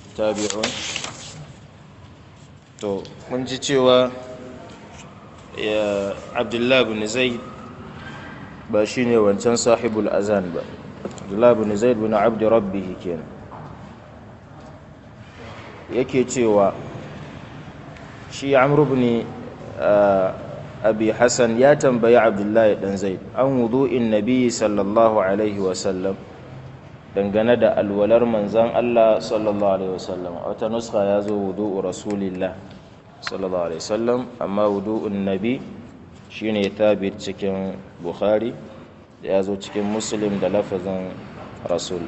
tabi'un to mun ji cewa ya abdullahi bin zaid ba shine wancan sahibul azan ba abdullahi bin zaid bin abdi rabbihi kenan yake cewa shi amru bin abi hassan ya tambayi abdullahi dan zaid an wudu'in nabi sallallahu alaihi wasallam dangane da alwalar manzan Allah sallallahu alaihi wasallam a wata nuska ya zo wudu'u rasulillah sallallahu alaihi wasallam amma wudu'un nabi shine thabit cikin bukhari da ya zo cikin muslim da lafazin rasul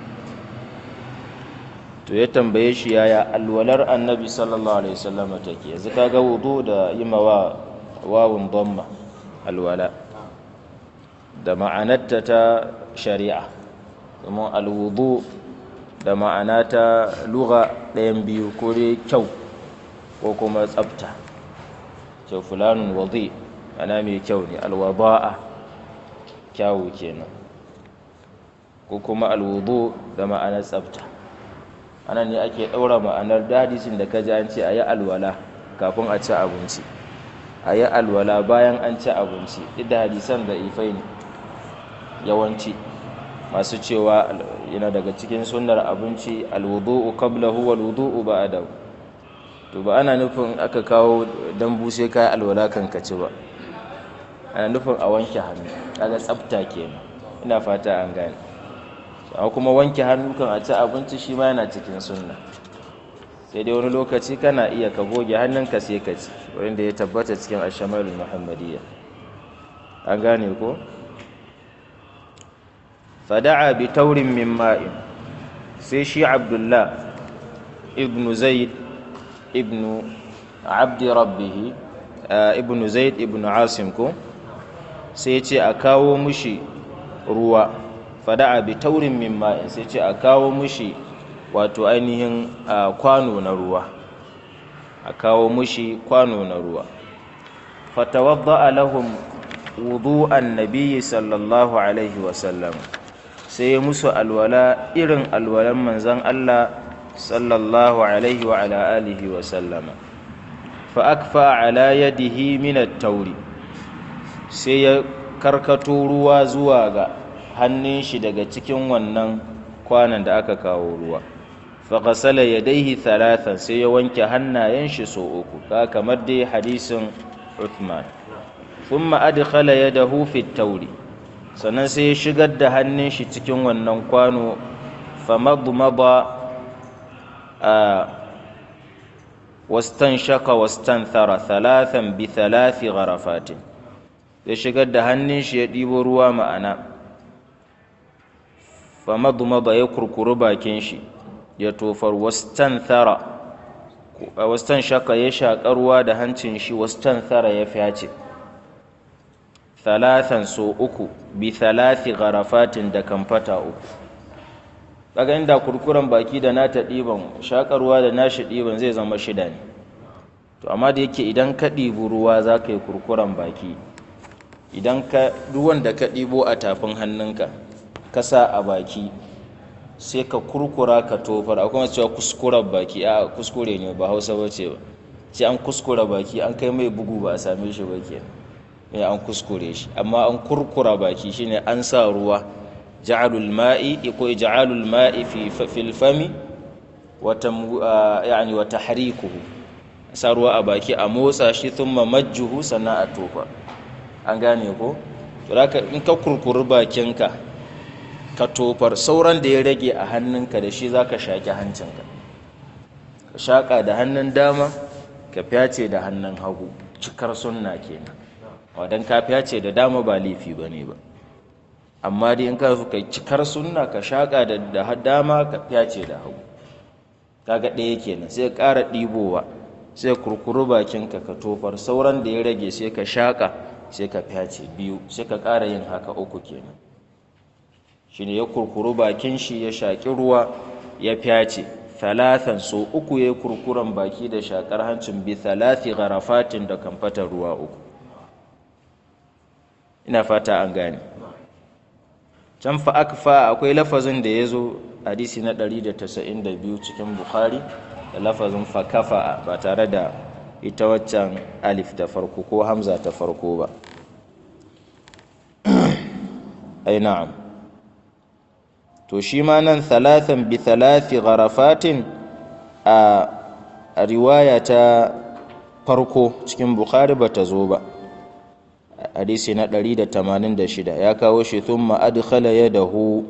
to ya tambaye shi yaya alwalar annabi sallallahu alaihi wasallam take yanzu kaga wudu da yimawa wawun dhamma alwala da ma'anarta ta shari'a domin alwudu da ma'ana ta lugha ɗayan biyu ko dai kyau ko kuma tsafta kyau fulanun wadi ana mai kyau ne alwada'a kyawu kenan ko kuma alwudu da ma'anar tsafta anan ne ake ɗaura ma'anar dadisin da ka ji an ce a yi alwala kafin a ci abinci a yi alwala bayan an ci abinci duk da hadisan da ifai ne yawanci masu cewa yana daga cikin sunnar abinci alwudu'u qablahu wal wudu'u ba'dahu to ba ana nufin aka kawo dambu sai kai alwala kan ka ci ba ana nufin a wanke hannu kaga tsafta kenan ina fata an gane amma kuma wanke hannu kan a ci abinci shi ma yana cikin sunna sai dai wani lokaci kana iya ka goge hannunka sai ka ci wanda ya tabbata cikin ashamalul muhammadiyya an gane ko fada'a bi taurin min ma'in sai shi abdullah ibnu zaid ibnu abdi rabbihi ibnu zaid ibnu asim ko sai ce a kawo mushi ruwa fada'a bi taurin min ma'in sai ce a kawo mushi wato ainihin kwano na ruwa a kawo mushi kwano na ruwa fatawadda lahum wudu'an nabiyyi sallallahu alaihi wasallam sai ya musu alwala irin alwalan manzan Allah sallallahu alaihi wa ala alihi wa sallama fa akfa ala yadihi min at-tauri sai ya karkato ruwa zuwa ga hannun shi daga cikin wannan kwanan da aka kawo ruwa fa ghasala yadayhi thalathan sai ya wanke hannayen shi so uku ka kamar dai hadisin Uthman thumma adkhala yadahu fi at-tauri sannan sai ya shigar da hannun shi cikin wannan kwano famadmada a wastan shaka wastan thara thalathan bi thalathi gharafatin ya shigar da hannun shi ya ɗibo ruwa ma'ana famadmada ya kurkuru bakin shi ya tofar wastan thara wastan shaka ya shaƙa ruwa da hancin shi wastan thara ya fyace thalathan so uku bi thalathi gharafatin da kamfata uku kaga inda kurkuren baki da nata ɗiban shakarwa da nashi ɗiban zai zama shida ne to amma da yake idan ka ɗibi ruwa za ka yi kurkuren baki idan ka ruwan da ka ɗibo a tafin hannunka ka sa a baki sai ka kurkura ka tofar akwai masu cewa kuskuren baki a kuskure ne ba hausa ba ce ba sai an kuskura baki an kai mai bugu ba a same shi ba kenan ya an kuskure shi amma an kurkura baki shine an sa ruwa ja'alul ma'i ko ja'alul ma'i fi fil fami wa yani wa tahrikuhu sa ruwa a baki a motsa shi thumma majjuhu sannan a tofa an gane ko to haka in ka kurkuri bakinka ka tofar sauran da ya rage a hannunka da shi zaka shaki hancinka ka shaka da hannun dama ka fyace da hannun hagu cikar sunna kenan wadan kafiya ce da dama ba laifi ba ne ba amma dai in ka ka cikar sunna ka shaƙa da dama ka ce da hagu kaga ɗaya kenan sai ƙara ɗibowa sai kurkuru bakinka ka tofar sauran da ya rage sai ka shaƙa sai ka fyace biyu sai ka ƙara yin haka uku kenan shine ya kurkuru bakin shi ya shaƙi ruwa ya fyace talatan so uku ya kurkuren baki da shaƙar hancin bi talati gharafatin da kamfatar ruwa uku ina fata an gane can fa akfa akwai lafazin da ya zo hadisi na 192 cikin bukhari da lafazin fakafa ba tare da ita waccan alif ta farko ko hamza ta farko ba ai na'am to shi ma nan thalathan bi thalathi gharafatin a riwaya ta farko cikin bukhari ba ta zo ba hadisi na 186 ya kawo shi thumma adkhala yadahu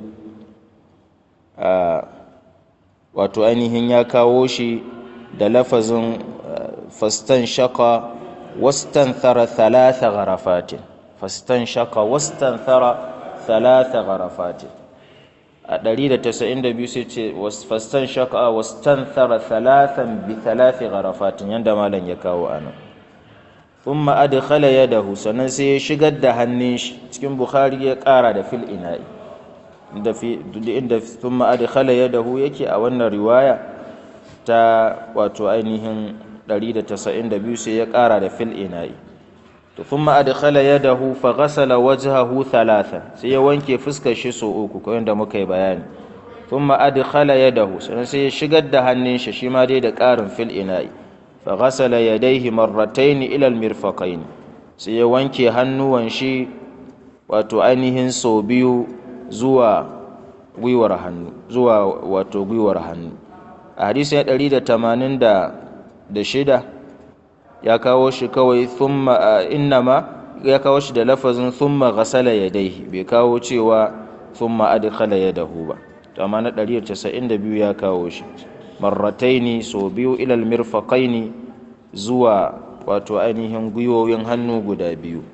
wato ainihin ya kawo shi da lafazin fastan shaka wastan thara thalatha gharafatin fastan shaka wastan thara thalatha gharafatin a 192 sai ce fastan shaka wastan thara thalathan bi thalathi gharafatin yanda malam ya kawo anan thumma adkhala yadahu sannan sai ya shigar da hannun shi cikin bukhari ya kara da fil ina'i inda fi inda thumma adkhala yadahu yake a wannan riwaya ta wato ainihin 192 sai ya kara da fil ina'i to thumma adkhala yadahu fa ghasala wajhahu thalathan sai ya wanke fuskar shi so uku ko yanda muka yi bayani thumma adkhala yadahu sannan sai ya shigar da hannun shi shi ma dai da karin fil ina'i fa ghasala yadayhi marratayn ila al mirfaqayn sai ya wanke hannuwan shi wato ainihin so biyu zuwa gwiwar hannu zuwa wato gwiwar hannu a hadisi ya ɗari da tamanin da shida ya kawo shi kawai thumma innama ya kawo shi da lafazin thumma ghasala yadayhi bai kawo cewa thumma adkhala yadahu ba to amma na 192 ya kawo shi marrataini so biyu ilal mirfaqaini zuwa wato ainihin gwiwoyin hannu guda biyu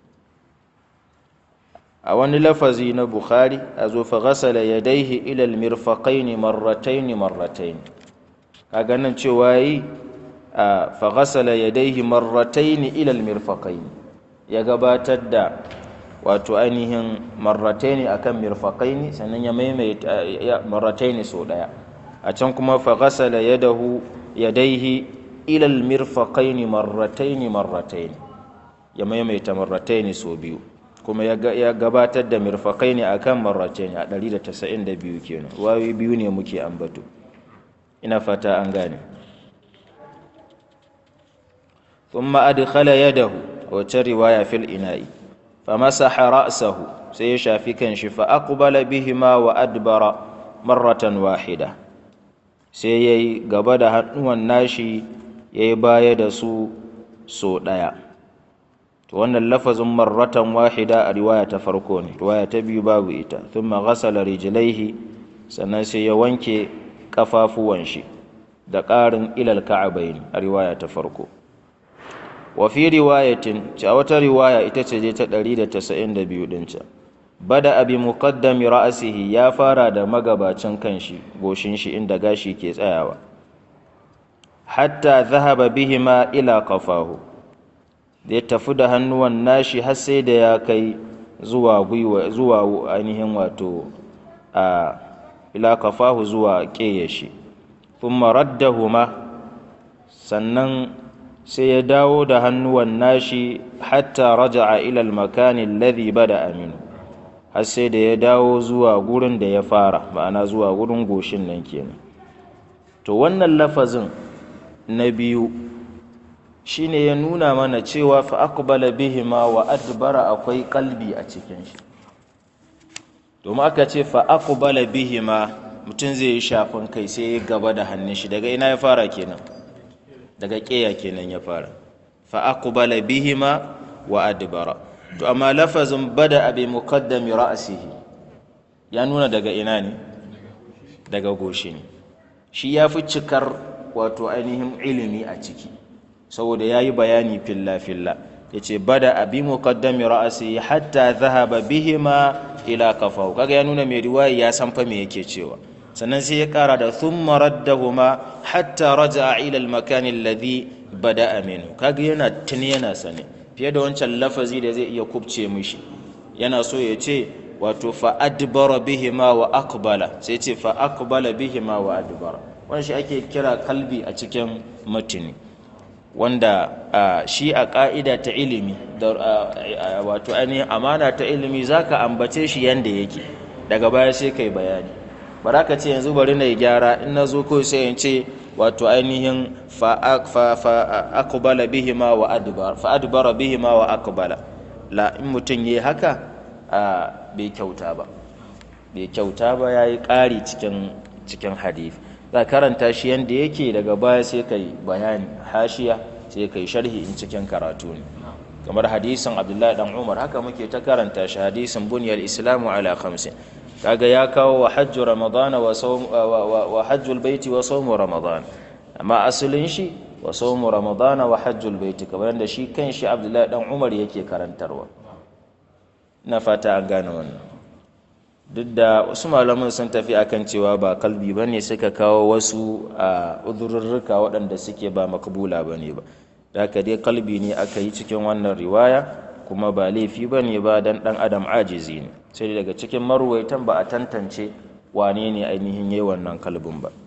a wani lafazi na bukhari a zo fa ghasala yadayhi ila almirfaqaini marrataini marrataini kaga nan cewa yi fa ghasala yadayhi marrataini ila almirfaqaini ya gabatar da wato ainihin marrataini akan mirfaqaini sannan ya maimaita marrataini so daya a can kuma fa ghasala yadahu yadayhi ila almirfaqaini marrataini marrataini ya maimaita marrataini so biyu kuma ya gabatar da mirfakai ne akan marrace ne a 192 kenan wawi biyu ne muke ambato ina fata an gane thumma adkhala yadahu wacce riwaya fil ina'i famasaha ra'sahu sai ya shafi kanshi fa aqbala bihima wa adbara marratan wahida sai yayi gaba da hannuwan nashi yayi baya da su so daya to wannan lafazin marratan wahida a riwaya ta farko ne riwaya ta biyu babu ita thumma ghasala rijlaihi sannan sai ya wanke kafafuwan shi da ƙarin ilal ka'abain a riwaya ta farko wa fi riwayatin a wata riwaya ita ce je ta 192 din ca bada abi muqaddami ra'sihi ya fara da magabacin kanshi goshin shi inda gashi ke tsayawa hatta zahaba bihima ila qafahu da ya tafi da hannuwan nashi har sai da ya kai zuwa gwiwa zuwa ainihin wato a ila kafahu zuwa ƙeyashi thumma raddahuma sannan sai ya dawo da hannuwan nashi hatta raja'a ila al-makani alladhi bada aminu har sai da ya dawo zuwa gurin da ya fara ma'ana zuwa gurin goshin nan kenan to wannan lafazin na biyu shine ya nuna mana cewa fa aqbala bihima wa adbara akwai kalbi a cikin shi domin aka ce fa aqbala bihima mutum zai yi shafin kai sai ya gaba da hannun shi daga ina ya fara kenan daga ƙeya kenan ya fara fa aqbala bihima wa adbara to amma lafazin bada abi muqaddami ra'sihi ya nuna daga ina ne daga goshi ne shi ya fi cikar wato ainihin ilimi a ciki saboda ya yi bayani filla-filla ya ce bada abi muqaddami ra'asi hatta zahaba bihima ila kafahu kaga ya nuna mai riwaya ya san fa me yake cewa sannan sai ya kara da thumma raddahuma hatta raja'a ila al-makan alladhi bada'a minhu kaga yana tuni yana sane fiye da wancan lafazi da zai iya kubce mishi yana so ya ce wato fa adbara bihima wa aqbala sai ce fa aqbala bihima wa adbara wannan shi ake kira kalbi a cikin matini wanda shi a ƙa'ida ta ilimi da wato ainihin amana ta ilimi za ka ambace shi yadda yake daga baya sai kai bayani ba za ka ce yanzu bari na yi gyara in na zo kawai sai in ce wato ainihin fa'akubala bihima wa adbar fa'adbara bihima wa akubala la in mutum yi haka a bai kyauta ba bai kyauta ba ya yi ƙari cikin cikin hadith za karanta shi yadda yake daga baya sai kai bayani hashiya sai kai sharhi in cikin karatu ne kamar hadisin abdullahi dan umar haka muke ta karanta shi hadisin bunyar islamu ala khamsin kaga ya kawo wa hajju ramadan wa sawm wa hajjul baiti wa sawm ramadan amma asalin shi wa sawm ramadan wa hajjul baiti kamar yadda shi kanshi abdullahi dan umar yake karantarwa ina fata an gane wannan duk da wasu malaman sun tafi akan cewa ba kalbi ba ne suka kawo wasu a uzurrurruka waɗanda suke ba makabula ba ne ba da haka dai kalbi ne aka yi cikin wannan riwaya kuma ba laifi ba ne ba don ɗan adam ajizi ne sai daga cikin maruwaitan ba a tantance wane ne ainihin yi wannan kalbin ba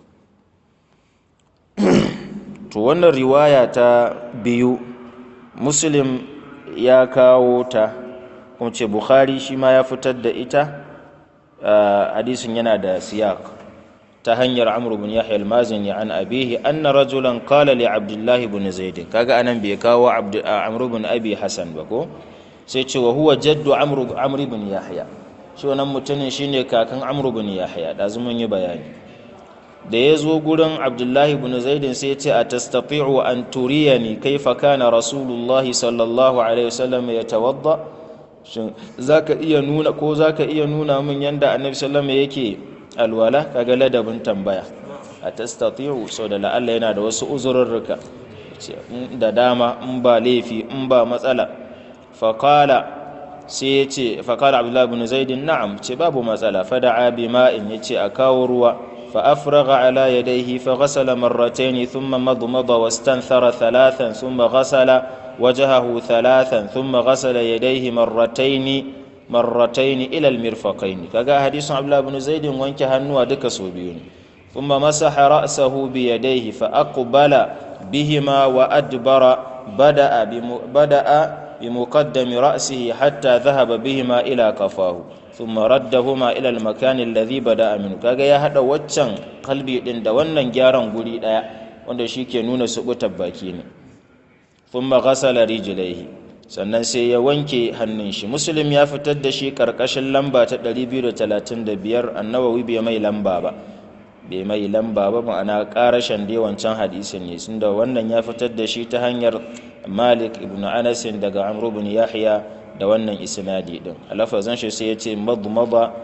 to wannan riwaya ta biyu muslim ya kawo ta kuma ce bukhari shi ma ya fitar da ita hadisin yana da siyak ta hanyar amr bin yahya al-mazini an abihi anna rajulan qala li abdullahi ibn zaid kaga anan bai kawo amr bin abi hasan ba ko sai ce wa huwa jaddu amr amr bin yahya shi wannan mutumin shine kakan amr bin yahya da mun yi bayani da ya zo gurin abdullahi ibn zaid sai ya ce a tastati'u an turiyani kaifa kana rasulullahi sallallahu alaihi wasallam yatawadda shin zaka iya nuna ko zaka iya nuna min yanda annabi sallallahu alaihi yake alwala kaga ladabin tambaya a tastati'u so da la'alla yana da wasu uzurrurruka da dama in ba laifi in ba matsala faqala sai ya ce faqala abdullahi ibn zaid na'am ce babu matsala fada'a bima'in yace a kawo ruwa فأفرغ على يديه فغسل مرتين ثم مضمض واستنثر ثلاثا ثم غسل وجهه ثلاثا ثم غسل يديه مرتين مرتين إلى المرفقين كذا حديث عبد الله بن زيد وانك هنوا دك سوبيون ثم مسح رأسه بيديه فأقبل بهما وأدبر بدأ بدأ بمقدم رأسه حتى ذهب بهما إلى كفاه ثم ردهما إلى المكان الذي بدأ منه kaga ya hada waccan kalbi din da wannan gyaran guri daya wanda shike nuna subutar baki ne thumma ghasala rijlaihi sannan sai ya wanke hannun shi muslim ya fitar da shi karkashin lamba ta 235 annawawi bai mai lamba ba bai mai lamba ba ma'ana karashin dai wancan hadisin ne tunda wannan ya fitar da shi ta hanyar malik ibn anas daga amr ibn yahya da wannan isnadi din a lafazin shi sai ya ce madmada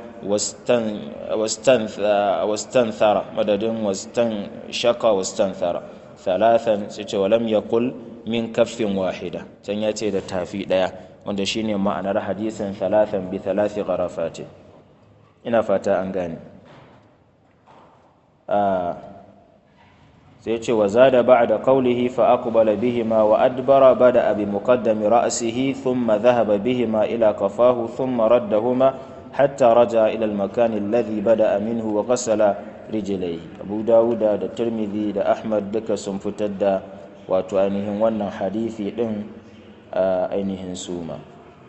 wastanthara madadin wastan shaka wastanthara thalathan sai ce walam yaqul min kaffin wahida can ya ce da tafi daya wanda shine ma'anar hadisin thalathan bi thalathi gharafati ina fata an gane sai ce wa zada ba'da qawlihi fa aqbala bihima wa adbara bada bi muqaddami ra'sihi thumma dhahaba bihima ila kafahu thumma raddahuma hatta raja ila al-makan alladhi bada'a minhu wa ghasala rijlayhi Abu Dawud da Tirmidhi da Ahmad duka sun fitar da wato ainihin wannan hadisi din ainihin suma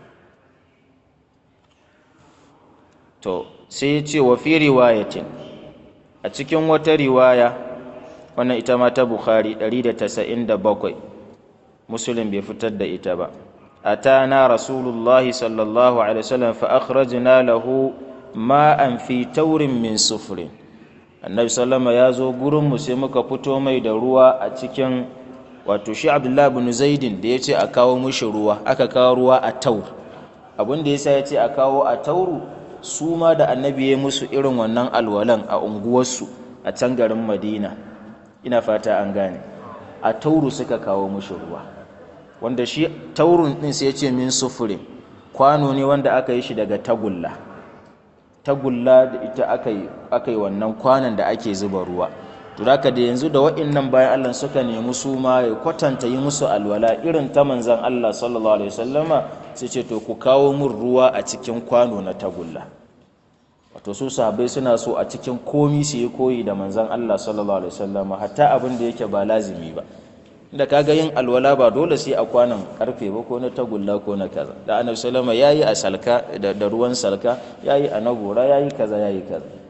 to sai ya ce wa fi riwayatin a cikin wata riwaya wannan ita ma ta bukhari 197 muslim bai fitar da ita ba atana rasulullah sallallahu alaihi wasallam fa akhrajna lahu ma'an fi taurin min sufrin annabi sallama ya zo gurin mu sai muka fito mai da ruwa a cikin wato shi abdullahi bin zaidin da ya ce a kawo mushi ruwa aka kawo ruwa a taur abin da yasa ya ce a kawo a tauru su ma da annabi ya musu irin wannan alwalan a unguwarsu a can garin madina ina fata an gane a tauru suka kawo mushi ruwa wanda shi taurun din sai ya ce min sufurin kwano ne wanda aka yi shi daga tagulla tagulla da ita aka yi wannan kwanon da ake zuba ruwa to haka da yanzu da wa'innan bayan Allah suka nemi su ma ya kwatanta yi musu alwala irin ta manzan Allah sallallahu alaihi wasallama sai ce to ku kawo min ruwa a cikin kwano na tagulla wato su sahabbai suna so a cikin komi su yi koyi da manzan Allah sallallahu alaihi wasallama hatta abin da yake ba lazimi ba da kaga yin alwala ba dole sai a kwanon karfe ba ko na tagulla ko na kaza da annabi sallama yayi a salka da ruwan salka yayi a nagora yayi kaza yayi kaza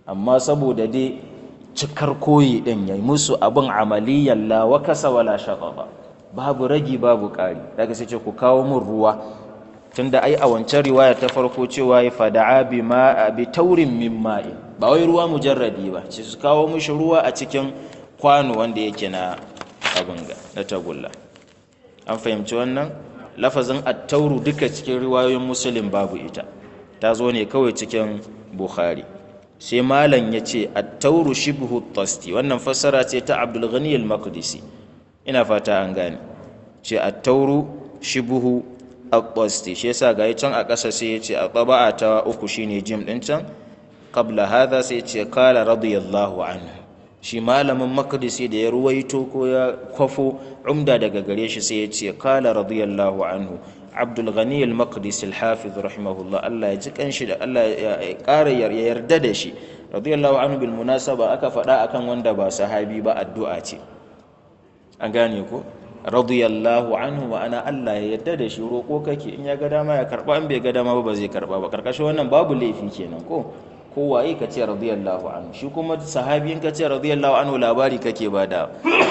amma saboda dai cikar koyi din yayi musu abin amaliyan la wa kasa wala shaqaba babu ragi babu ƙari daga sai ce ku kawo mun ruwa tunda ai a wancan riwaya ta farko cewa ya fada'a bi ma bi taurin min ma'i ba wai ruwa mujarradi ba ce su kawo mushi ruwa a cikin kwano wanda yake na abin ga na tagulla an fahimci wannan lafazin at-tauru duka cikin riwayoyin muslim babu ita ta zo ne kawai cikin bukhari sai malam ya ce at-tauru shibhu tasti wannan fassara ce ta abdul ghani al-maqdisi ina fata an gane ce at-tauru shibhu at-tasti shi yasa ga can a ƙasa sai ya ce a taba'a ta uku shine jim din can qabla hadha sai ya ce qala radiyallahu anhu shi malamin maqdisi da ya ruwaito ko ya kwafo umda daga gare shi sai ya ce qala radiyallahu anhu abdul ghani al-maqdisi al-hafiz rahimahullah Allah ya ji kanshi da Allah ya ƙara yarda da shi radiyallahu anhu bil munasaba aka faɗa akan wanda ba sahabi ba addu'a ce an gane ko radiyallahu anhu ma'ana Allah ya yarda da shi roƙo kake in ya ga dama ya karba in bai ga dama ba zai karba ba karkashin wannan babu laifi kenan ko ko waye ka ce radiyallahu anhu shi kuma sahabi in ka ce radiyallahu anhu labari kake bada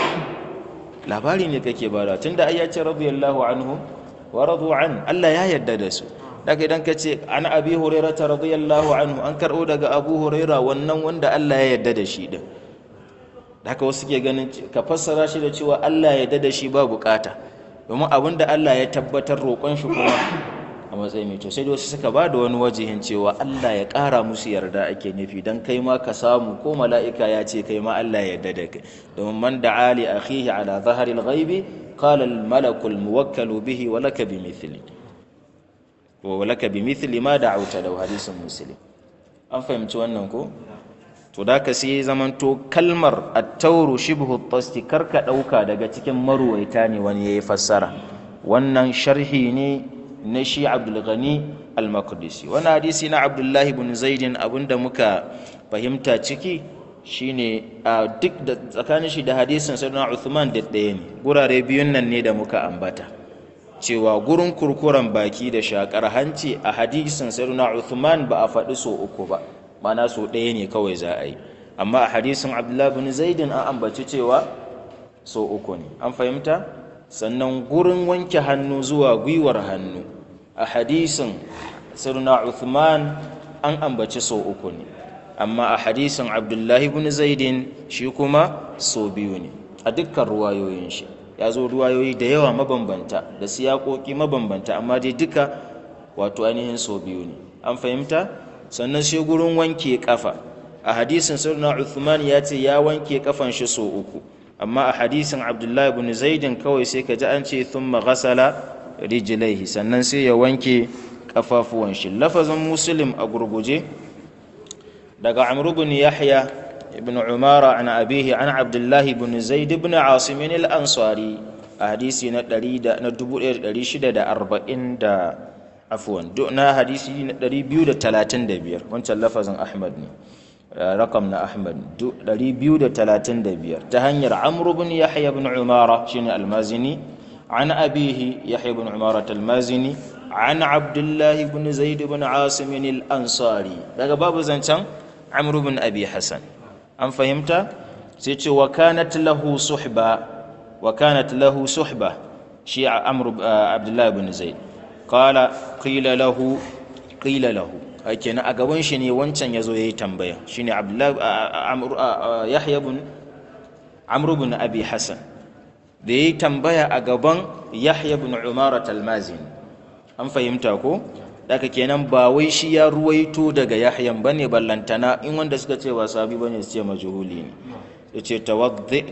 labari ne kake bada tunda ai ya ce radiyallahu anhu wa radu an Allah ya yarda da su daga idan ka ce an abi hurairah radiyallahu anhu an karɓo daga abu hurairah wannan wanda Allah ya yarda da shi din haka wasu ke ganin ka fassara shi da cewa Allah ya yarda da shi ba bukata domin abin da Allah ya tabbatar roƙon shi kuma a matsayin mai to sai wasu suka ba da wani wajihin cewa Allah ya ƙara musu yarda ake nufi don kai ma ka samu ko mala'ika ya ce kai ma Allah ya yarda da kai domin man da'a li akhihi ala zaharil ghaibi qala al malaku al muwakkalu bihi wa laka bi mithli wa laka bi mithli ma da'awta lahu hadisin muslim an fahimci wannan ko to da ka sai zamanto kalmar attauru shibhu tasti karka ɗauka daga cikin maruwaita ne wani ya yi fassara wannan sharhi ne na shi abdulghani al-maqdisi wani hadisi na abdullahi bin zaidin abinda muka fahimta ciki shine a duk da tsakanin shi da hadisin sayyidina uthman da ɗaya ne gurare biyun nan ne da muka ambata cewa gurin kurkuren baki da shakar hanci a hadisin sayyidina uthman ba a faɗi so uku ba mana so ɗaya ne kawai za a yi amma a hadisin abdullahi bin zaidin an ambaci cewa so uku ne an fahimta sannan gurin wanke hannu zuwa gwiwar hannu a hadisin sirna uthman an ambaci so uku ne amma a hadisin abdullahi bin zaidin shi kuma so biyu ne a dukkan ruwayoyin shi ya zo ruwayoyi da yawa mabambanta da siyakoki mabambanta amma dai duka wato ainihin so biyu ne an fahimta sannan sai gurin wanke kafa a hadisin sirna Uthman ya ce ya wanke kafan shi so uku amma a hadisin Abdullahi ibn Zaidin kawai sai ka ji an ce thumma ghasala rijlaihi sannan sai ya wanke kafafuwan shi lafazin Muslim a gurguje daga Amr ibn Yahya ibn Umara an abihi an Abdullahi ibn Zaid ibn Asim al-Ansari a hadisi na 1640 da afuwan na hadisi na 235 wancan lafazin ahmad ne rakam na ahmad 235 ta hanyar amru bin yahya bin umara shine almazini an abihi yahya bin umara almazini an abdullah bin zaid bin asim al-ansari daga babu zancan amru bin abi hasan an fahimta sai ce wa kanat lahu suhba wa kanat lahu suhba shi amru abdullah bin zaid qala qila lahu qila lahu kenan a gaban shi ne wancan yazo yayi tambaya shine abdullahi yahya bin amr bin abi hasan da yayi tambaya a gaban yahya bin umara talmazin an fahimta ko daga kenan ba wai shi ya ruwaito daga yahyan bane ballantana in wanda suka ce ba sabi bane su ce majhuli ne yace tawaddi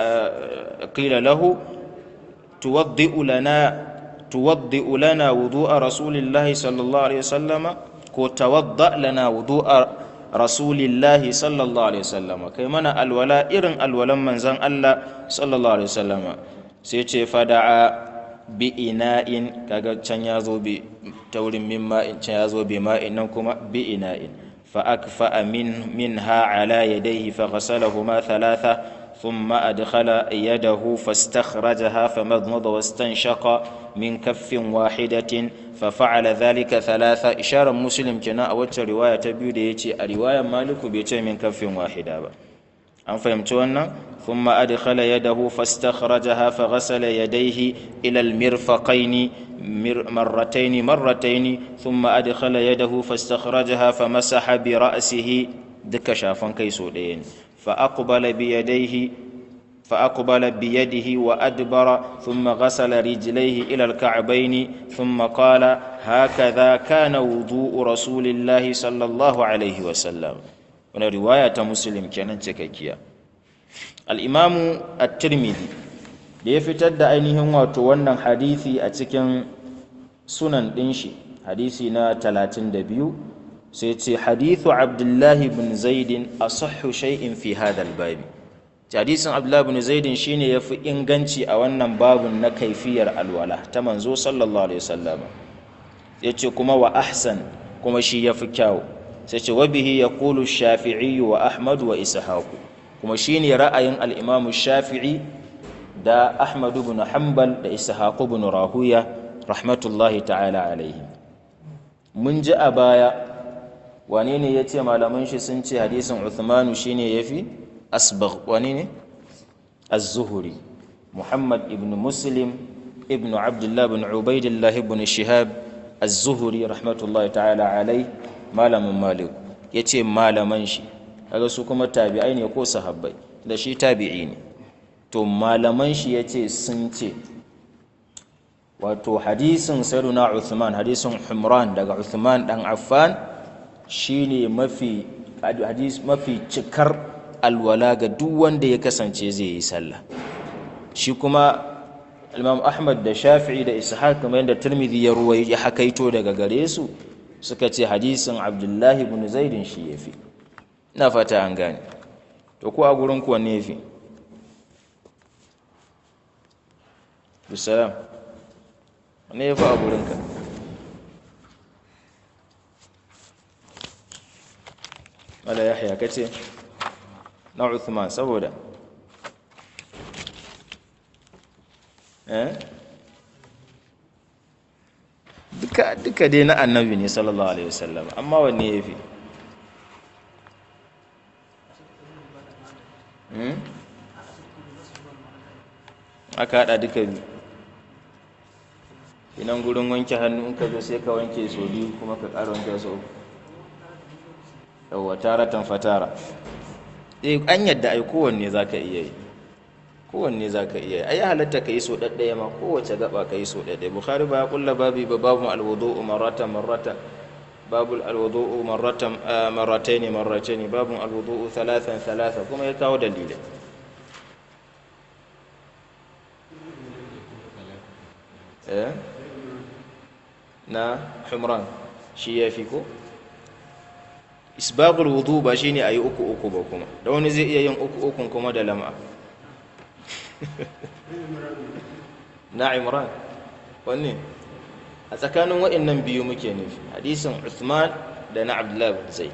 qila lahu tuwaddi lana توضئ لنا وضوء رسول الله صلى الله عليه وسلم كو توضأ لنا وضوء رسول الله صلى الله عليه وسلم كي منا الولاء إرن الولاء من زن الله صلى الله عليه وسلم سيتي فدعا بإناء كاغا كان يازو بتور من ماء كان يازو بماء نكما بإناء فأكفأ من منها على يديه فغسلهما ثلاثة ثم أدخل يده فاستخرجها فمضمض واستنشق من كف واحدة ففعل ذلك ثلاثة إشارة مسلم كنا أو رواية تبيو ديتي رواية مالك بيتي من كف واحدة با. أم فهمتونا ثم أدخل يده فاستخرجها فغسل يديه إلى المرفقين مرتين مرتين ثم أدخل يده فاستخرجها فمسح برأسه دك شافن كيسو دين فأقبل بيديه فأقبل بيده وأدبر ثم غسل رجليه إلى الكعبين ثم قال هكذا كان وضوء رسول الله صلى الله عليه وسلم wani riwaya ta muslim kenan cikakkiya al'imamu at-tirmidhi da ya fitar da ainihin wato wannan hadisi a cikin sunan ɗin shi hadisi na 32 sai ce hadithu abdullahi bin zaidin a sahu shay'in fi hadal babi hadisin abdullahi bin zaidin shine ya fi inganci a wannan babun na kaifiyar alwala ta manzo sallallahu alaihi wasallam ya ce kuma wa ahsan kuma shi ya fi kyawu sai ce wabihi ya kulu shafi'i wa ahmad wa ishaku kuma shi ne ra'ayin al'imamu shafi'i da ahmadu bin hanbal da ishaku bin rahuya rahmatullahi ta'ala alaihi mun ji a baya wane ne ya ce malaman shi sun ce hadisin uthmanu shi ne ya fi asbagh wane ne az-zuhuri muhammad ibn muslim ibn abdullah bin ubaidillah ibn shihab az-zuhuri rahmatullahi ta'ala alaihi malamin malik ya ce malaman shi kaga su kuma tabi'ai ne ko sahabbai da shi tabi'i ne to malaman shi ya ce sun ce wato hadisin sayyiduna Uthman hadisin Humran daga Uthman dan Affan shine mafi hadis mafi cikar alwala ga duk wanda ya kasance zai yi sallah shi kuma Imam Ahmad da Shafi'i da Ishaq kamar yadda Tirmidhi ya ruwai ya hakaito daga gare su suka ce hadisin Abdullahi ibn Zaidin shi yafi ina fata an gane to ko a gurin ku wanne yafi bisalam wanne yafi a gurin ka wala yahya kace na Uthman saboda eh duka duka dai na annabi ne sallallahu alaihi wasallam amma wanne yafi hmm aka hada duka biyu inan gurin wanke hannu in ka zo sai ka wanke so biyu kuma ka ƙara wanke so uku yawwa taratan fatara eh an yadda ai kowanne zaka iya yi kowanne za ka iya ai halatta ka yi so ɗaɗɗaya ma kowace gaba ka yi so ɗaɗɗaya bukhari ba ya kulla babi ba babu alwudu'u marrata marrata babu alwudu'u marrata marrataini marrataini babu alwudu'u thalathan thalatha kuma ya kawo dalilai eh na humran shi ya fi ko isbagul wudu ba shine ayi uku uku ba kuma da wani zai iya yin uku ukun kuma da lam'a na imran wanne a tsakanin waɗannan biyu muke nufi hadisin Uthman da na Abdullah bin Zaid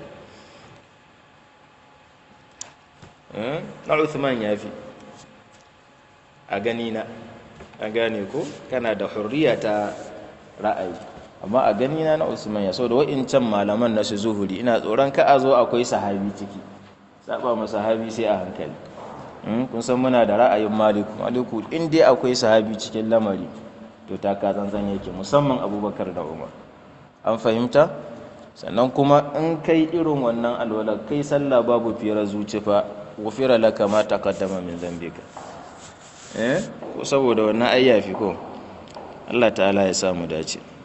na Uthman ya fi a gani na a gane ko kana da hurriya ta ra'ayi amma a gani na na Usman ya so da wa'incan malaman na su zuhuri ina tsoron ka a zo akwai sahabi ciki saba ma sahabi sai a hankali kun san muna da ra'ayin maliku maliku in dai akwai sahabi cikin lamari to ta ka zanzan yake musamman abubakar da umar an fahimta sannan kuma in kai irin wannan alwala kai sallah babu fira zuci fa gufira laka ma taqaddama min zambika eh ko saboda wannan ayyafi ko Allah ta'ala ya samu dace